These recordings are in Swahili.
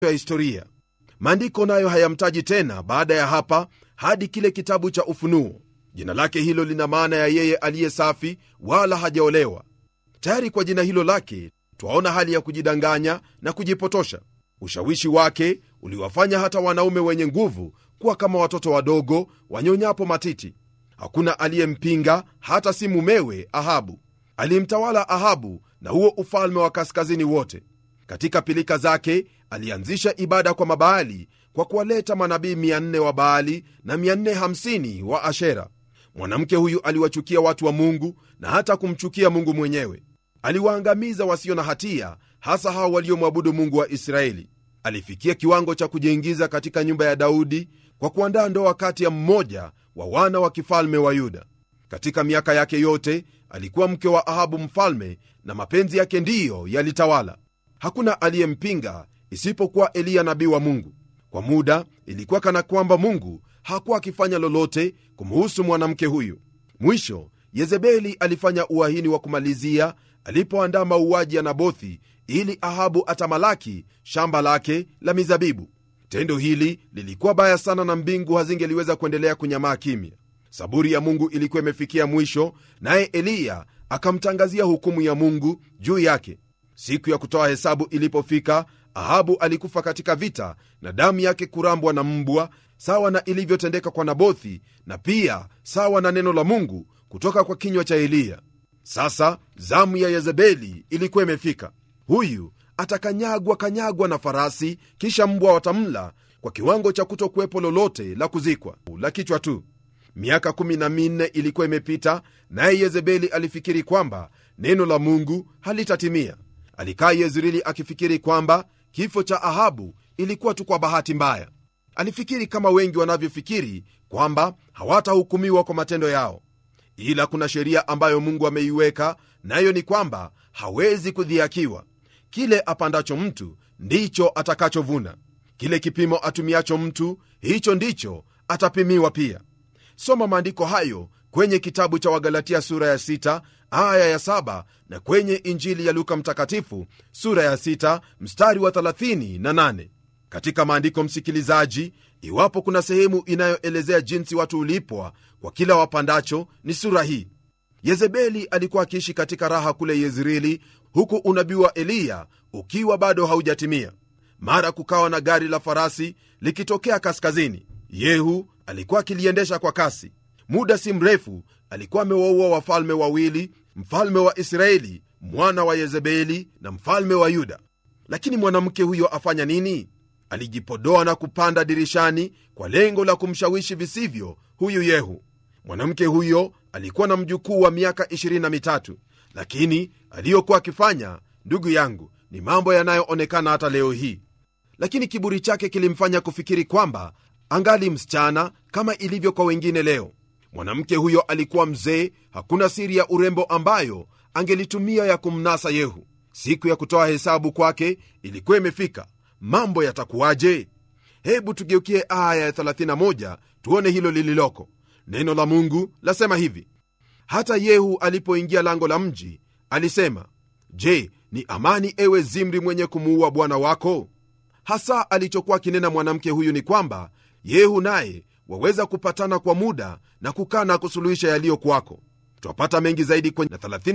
ya historia maandiko nayo hayamtaji tena baada ya hapa hadi kile kitabu cha ufunuo jina lake hilo lina maana ya yeye aliye safi wala hajaolewa tayari kwa jina hilo lake twaona hali ya kujidanganya na kujipotosha ushawishi wake uliwafanya hata wanaume wenye nguvu kuwa kama watoto wadogo wanyonyapo matiti hakuna aliyempinga hata si mumewe ahabu alimtawala ahabu na huo ufalme wa kaskazini wote katika pilika zake alianzisha ibada kwa mabaali kwa kuwaleta manabii 400 wa baali na 450 wa ashera mwanamke huyu aliwachukia watu wa mungu na hata kumchukia mungu mwenyewe aliwaangamiza wasio na hatia hasa hao waliomwabudu mungu wa israeli alifikia kiwango cha kujiingiza katika nyumba ya daudi kwa kuandaa ndoa kati ya mmoja wa wana wa kifalme wa yuda katika miaka yake yote alikuwa mke wa ahabu mfalme na mapenzi yake ndiyo yalitawala hakuna aliyempinga isipokuwa eliya nabii wa mungu kwa muda ilikuwa kana kwamba mungu hakuwa akifanya lolote kumhusu mwanamke huyu mwisho yezebeli alifanya uahini wa kumalizia alipoandaa mauaji ya nabothi ili ahabu atamalaki shamba lake la mizabibu tendo hili lilikuwa baya sana na mbingu hazingeliweza kuendelea kunyamaa kimya saburi ya mungu ilikuwa imefikia mwisho naye eliya akamtangazia hukumu ya mungu juu yake siku ya kutoa hesabu ilipofika ahabu alikufa katika vita na damu yake kurambwa na mbwa sawa na ilivyotendeka kwa nabothi na pia sawa na neno la mungu kutoka kwa kinywa cha eliya sasa zamu ya yezebeli ilikuwa imefika huyu atakanyagwa kanyagwa na farasi kisha mbwa watamla kwa kiwango cha kutokuwepo lolote la kuzikwa la kichwa tu miaka 14 ilikuwa imepita naye yezebeli alifikiri kwamba neno la mungu halitatimia alikaa yezreeli akifikiri kwamba kifo cha ahabu ilikuwa tu kwa bahati mbaya alifikiri kama wengi wanavyofikiri kwamba hawatahukumiwa kwa matendo yao ila kuna sheria ambayo mungu ameiweka nayo ni kwamba hawezi kudhiakiwa kile apandacho mtu ndicho atakachovuna kile kipimo atumiacho mtu hicho ndicho atapimiwa pia soma maandiko hayo kwenye kitabu cha wagalatia sura ya 6 aya ya 7 na kwenye injili ya luka mtakatifu sura ya 6 mstari wa 38 katika maandiko msikilizaji iwapo kuna sehemu inayoelezea jinsi watu ulipwa kwa kila wapandacho ni sura hii yezebeli alikuwa akiishi katika raha kule yezreeli huku unabii wa eliya ukiwa bado haujatimia mara kukawa na gari la farasi likitokea kaskazini yehu alikuwa akiliendesha kwa kasi muda si mrefu alikuwa amewaua wafalme wawili mfalme wa israeli mwana wa yezebeli na mfalme wa yuda lakini mwanamke huyo afanya nini alijipodoa na kupanda dirishani kwa lengo la kumshawishi visivyo huyu yehu mwanamke huyo alikuwa na mjukuu wa miaka 23 lakini aliyokuwa akifanya ndugu yangu ni mambo yanayoonekana hata leo hii lakini kiburi chake kilimfanya kufikiri kwamba angali msichana kama ilivyo kwa wengine leo mwanamke huyo alikuwa mzee hakuna siri ya urembo ambayo angelitumia ya kumnasa yehu siku ya kutoa hesabu kwake ilikuwa imefika mambo yatakuwaje hebu tugeukie aya ya 31 tuone hilo lililoko neno la mungu lasema hivi hata yehu alipoingia lango la mji alisema je ni amani ewe zimri mwenye kumuua bwana wako hasa alichokuwa akinena mwanamke huyu ni kwamba yehu naye waweza kupatana kwa muda na kukaa na kusuluhisha yaliyo kwako twapata mengi zaidi kwenye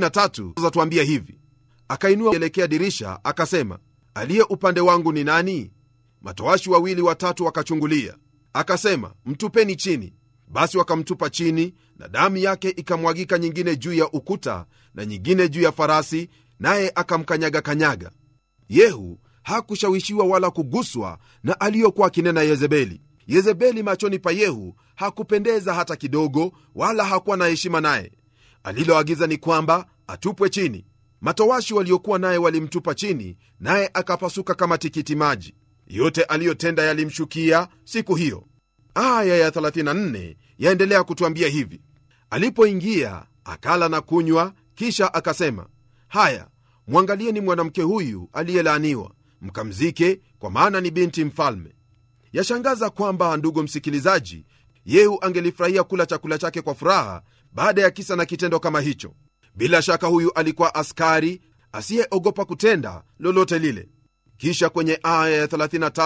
33 zatuambia hivi akainua elekea dirisha akasema aliye upande wangu ni nani matoashi wawili watatu wakachungulia akasema mtupeni chini basi wakamtupa chini na damu yake ikamwagika nyingine juu ya ukuta na nyingine juu ya farasi naye akamkanyaga kanyaga yehu hakushawishiwa wala kuguswa na aliyokuwa akinena yezebeli yezebeli machoni pa yehu hakupendeza hata kidogo wala hakuwa na heshima naye aliloagiza ni kwamba atupwe chini matowashi waliokuwa naye walimtupa chini naye akapasuka kama tikiti maji yote aliyotenda yalimshukia siku hiyo aya ya 34 yaendelea kutwambia hivi alipoingia akala na kunywa kisha akasema haya mwangalieni mwanamke huyu aliyelaaniwa mkamzike kwa maana ni binti mfalme yashangaza kwamba ndugu msikilizaji yehu angelifurahia kula chakula chake kwa furaha baada ya kisa na kitendo kama hicho bila shaka huyu alikuwa askari asiyeogopa kutenda lolote lile kisha kwenye aya ya 35